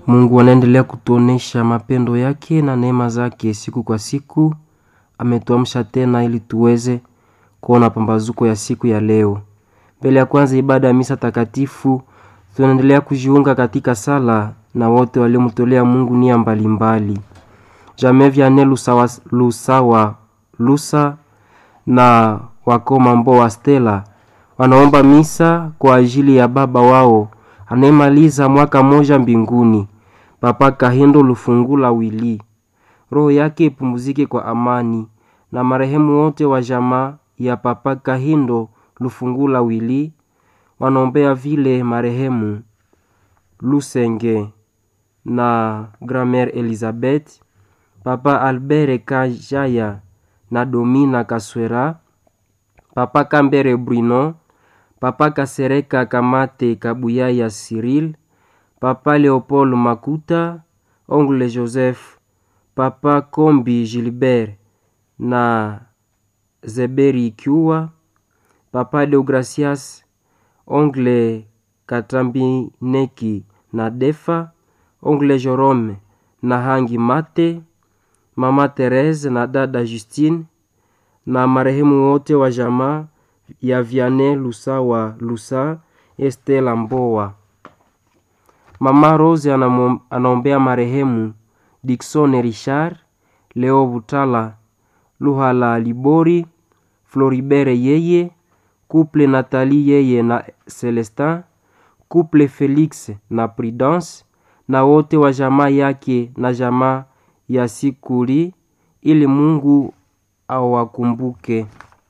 Mungu anaendelea kutuonesha mapendo yake na neema zake siku kwa siku. Ametuamsha tena ili tuweze kuona pambazuko ya siku ya leo. Mbele ya kwanza ibada ya misa takatifu, tunaendelea kujiunga katika sala na wote waliomtolea Mungu nia mbalimbali. Jamii Vianney Lusawa, Lusawa Lusa na wakoma Mboa Stella wanaomba misa kwa ajili ya baba wao anayemaliza mwaka moja mbinguni, Papa Kahindo Lufungula Wili. Roho yake ipumzike kwa amani, na marehemu wote wa jamaa ya Papa Kahindo Lufungula Wili wanaombea vile marehemu Lusenge na Gramer Elizabeth, Papa Albert Kajaya na Domina Kaswera, Papa Kambere Bruno, Papa Kasereka Kamate Kabuyaya Cyril, Papa Leopold Makuta, Ongle Joseph, Papa Kombi Gilbert na Zeberi Kiua, Papa Deogracias, Ongle Katambineki na Defa, Ongle Jerome na Hangi Mate, Mama Therese na dada Justine na marehemu wote wa jamaa ya Vianney Lusawa Lusa Estela Mboa. Mama Rose anaombea marehemu Dickson Richard, Leo Butala, Luhala Libori, Floribere yeye, Couple Nathalie yeye na Celestin, Couple Felix na Prudence na wote wa jamaa yake na jamaa ya Sikuli ili Mungu awakumbuke.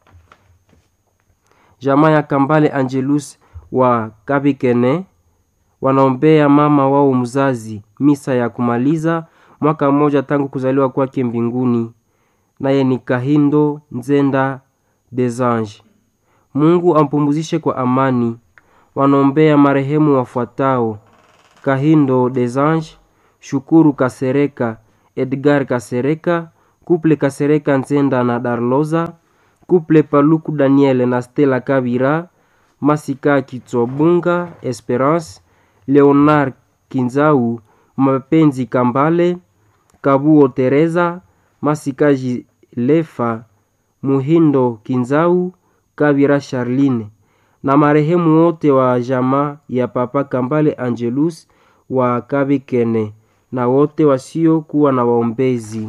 Jamaa ya Kambale Angelus wa Kabikene wanaombea mama wao mzazi misa ya kumaliza mwaka mmoja tangu kuzaliwa kwake mbinguni, naye ni Kahindo Nzenda Desange. Mungu ampumzishe kwa amani. Wanaombea marehemu wafuatao: Kahindo Desange, Shukuru Kasereka, Edgar Kasereka, Kuple Kasereka Nzenda na Darloza, Kuple Paluku Daniel na Stella Kabira, Masika Kitsobunga, Esperance, Leonard Kinzau, Mapenzi Kambale, Kabuo Teresa, Masika Jilefa, Muhindo Kinzau, Kabira Charline na marehemu wote wa jamaa ya Papa Kambale Angelus wa Kabikene na wote wasiokuwa na waombezi.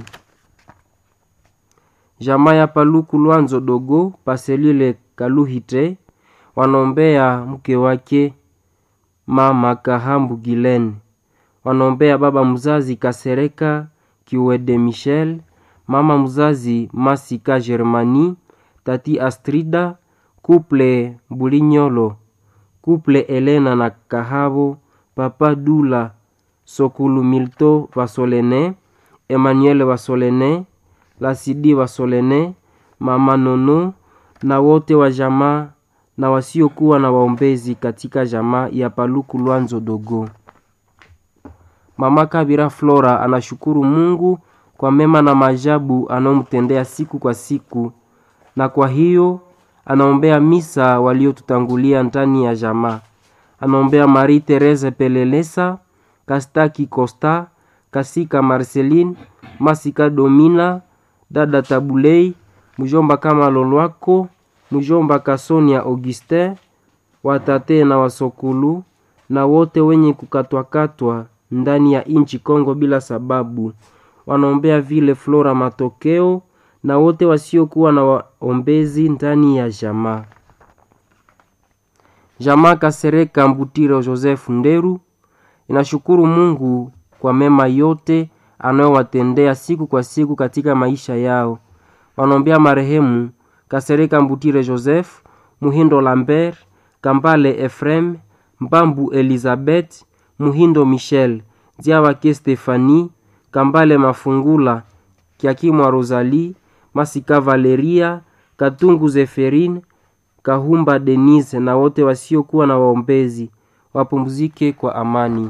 Jamaa ya Paluku Lwanzo Dogo Paselile Kaluhite wanaombea mke wake Mama Kahambu Gilen, wanaombea baba mzazi Kasereka Kiwede Michel, mama mzazi Masika Germani, tati Astrida, kuple Bulinyolo, kuple Elena na Kahabo, papa Dula Sokulu Milto Vasolene, Emmanuel Vasolene, Lasidi Vasolene, mama Nono na wote wa jamaa na wasiokuwa na waombezi katika jamaa ya Paluku Lwanzo Dogo. Mama Kabira Flora anashukuru Mungu kwa mema na maajabu anaomtendea siku kwa siku, na kwa hiyo anaombea misa waliotutangulia ndani ya jamaa. Anaombea Marie Therese Pelelesa, Kastaki Costa, Kasika Marceline, Masika Domina, dada Tabulei, mjomba kama Lolwako, mjomba Kasonia Augustin, watate na wasokulu na wote wenye kukatwakatwa ndani ya inchi Kongo bila sababu. Wanaombea vile Flora Matokeo na wote wasiokuwa na waombezi ndani ya jamaa. Jamaa Kasereka Mbutiro Joseph Nderu inashukuru Mungu kwa mema yote anayowatendea siku kwa siku katika maisha yao. Wanaombea marehemu Kasereka Mbutire Joseph, Muhindo Lambert, Kambale Efrem, Mbambu Elizabeth, Muhindo Michel, Diawake Stefani, Kambale Mafungula, Kiakimwa Rosalie, Masika Valeria, Katungu Zeferine, Kahumba Denise na wote wasiokuwa na waombezi wapumzike kwa amani.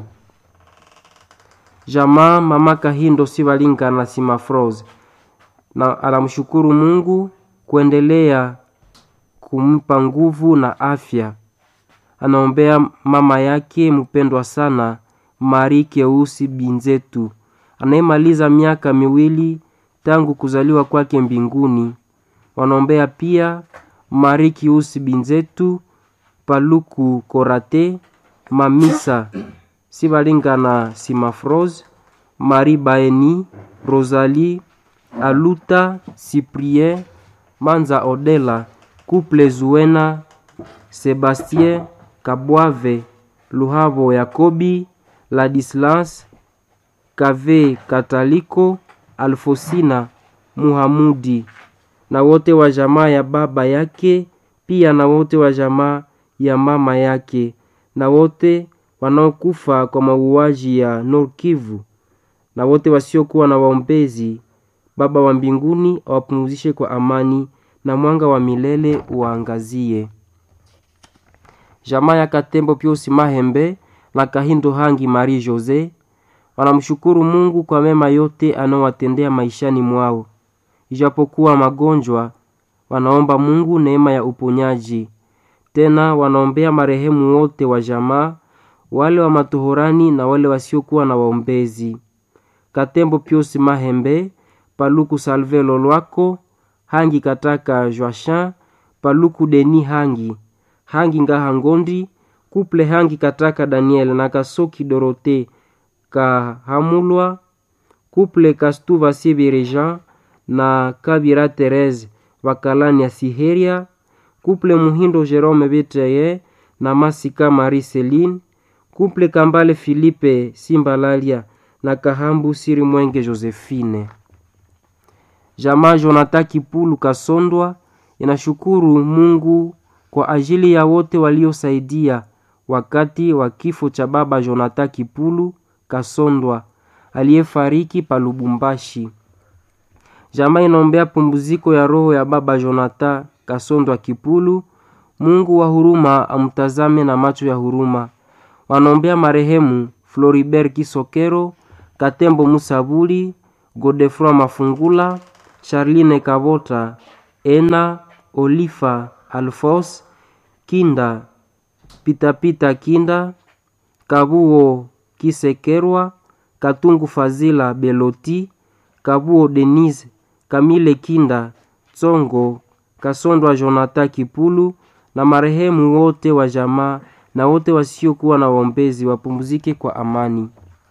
Jamaa Mama Kahindo Sivalinga na Simafrose na anamshukuru Mungu kuendelea kumpa nguvu na afya. Anaombea mama yake mpendwa sana Mari Keusi Binzetu anayemaliza miaka miwili tangu kuzaliwa kwake mbinguni. Wanaombea pia Mari Keusi Binzetu, Paluku Korate, Mamisa Sibalingana Simafrose, Marie Baeni, Rosalie Aluta, Cyprien Manza Odela, Couple Zuena, Sebastien Kabwave, Luhavo Yakobi, Ladislas Kave Kataliko, Alfosina Muhamudi na wote wa jamaa ya baba yake, pia na wote wa jamaa ya mama yake na wote wanaokufa kwa mauaji ya Nord Kivu na wote wasiokuwa na waombezi. Baba wa mbinguni awapumzishe kwa amani na mwanga wa milele uwaangazie. Jamaa ya Katembo Piusi Mahembe na Kahindo Hangi Marie Jose wanamshukuru Mungu kwa mema yote anaowatendea maishani mwao. Ijapokuwa magonjwa, wanaomba Mungu neema ya uponyaji. Tena wanaombea marehemu wote wa jamaa, wale wa matohorani na wale wasiokuwa na waombezi. Katembo Piusi Mahembe, Paluku Salve Lolwako, Hangi Kataka Joachin, Paluku Deni Hangi, Hangi Ngaha Ngondi, Kuple Hangi Kataka Daniel na Kasoki Dorote Kahamulwa, Kuple Kastuva Sibirejean na Kabira Therese Wakalani ya Siheria, Kuple Muhindo Jerome Betreye na Masika Marie Celine, Kuple Kambale Philippe Simbalalia na Kahambu Siri Mwenge Josephine. Jamaa Jonathan Kipulu Kasondwa inashukuru Mungu kwa ajili ya wote waliosaidia wakati wa kifo cha baba Jonathan Kipulu Kasondwa aliyefariki pa Lubumbashi. Jamaa inaombea pumbuziko ya roho ya baba Jonathan Kasondwa Kipulu. Mungu wa huruma amtazame na macho ya huruma. Wanaombea marehemu Floribert Kisokero, Katembo Musabuli, Godefroy Mafungula, Charline Kabota, Ena Olifa Alfos Kinda, Pitapita Kinda, Kabuo Kisekerwa, Katungu Fazila Beloti, Kabuo Denise, Kamile Kinda, Tsongo, Kasondwa Jonathan Kipulu na marehemu wote wa jamaa na wote wasiokuwa na waombezi wapumzike kwa amani.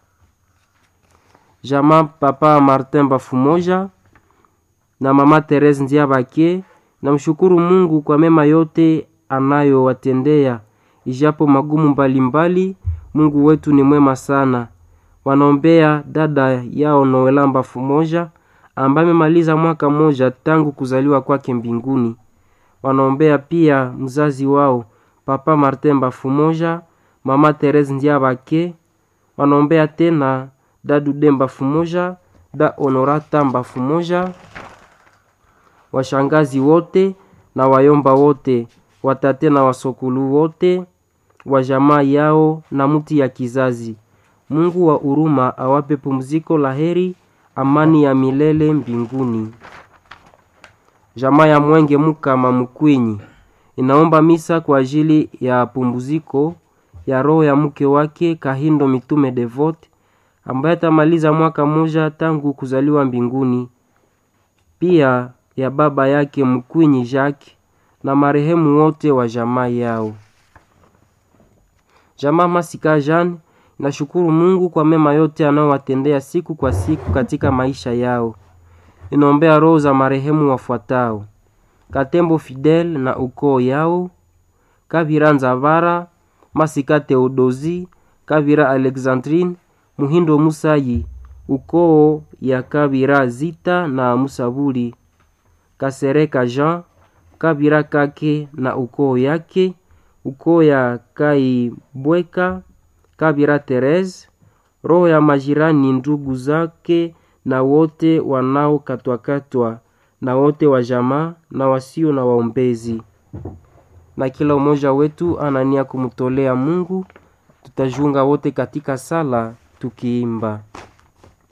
Jamaa Papa Martin Bafumoja na Mama Therese Ndiabake namshukuru Mungu kwa mema yote anayowatendea ijapo magumu mbalimbali mbali, Mungu wetu ni mwema sana. Wanaombea dada yao Noela Bafumoja ambaye amemaliza mwaka mmoja tangu kuzaliwa kwake mbinguni. Wanaombea pia mzazi wao Papa Martin Bafumoja, Mama Therese Ndiabake. Wanaombea tena dadu Demba Fumoja, da Honorata Mbafumoja, washangazi wote na wayomba wote, watate na wasokulu wote wa jamaa yao na mti ya kizazi. Mungu wa huruma awape pumziko la heri, amani ya milele mbinguni. Jamaa ya Mwenge Mukama Mkwinyi inaomba misa kwa ajili ya pumziko ya roho ya mke wake Kahindo Mitume Devote ambaye atamaliza mwaka mmoja tangu kuzaliwa mbinguni, pia ya baba yake Mkwinyi Jacques na marehemu wote wa jamaa yao. Jamaa Masika Jean inashukuru Mungu kwa mema yote anayowatendea siku kwa siku katika maisha yao. Inaombea roho za marehemu wafuatao: Katembo Fidel na ukoo yao, Kavira Nzavara, Masika Theodosi, Kavira Alexandrine, Muhindo Musayi, ukoo ya Kavira Zita na Musabuli, Kasereka Jean, Kavira Kake na ukoo yake, ukoo ya Kaibweka, Kavira Therese, roho ya majirani ndugu zake na wote wanaokatwakatwa na wote wa jamaa na wasio na waombezi. Na kila mmoja wetu anania kumtolea Mungu. Tutajiunga wote katika sala tukiimba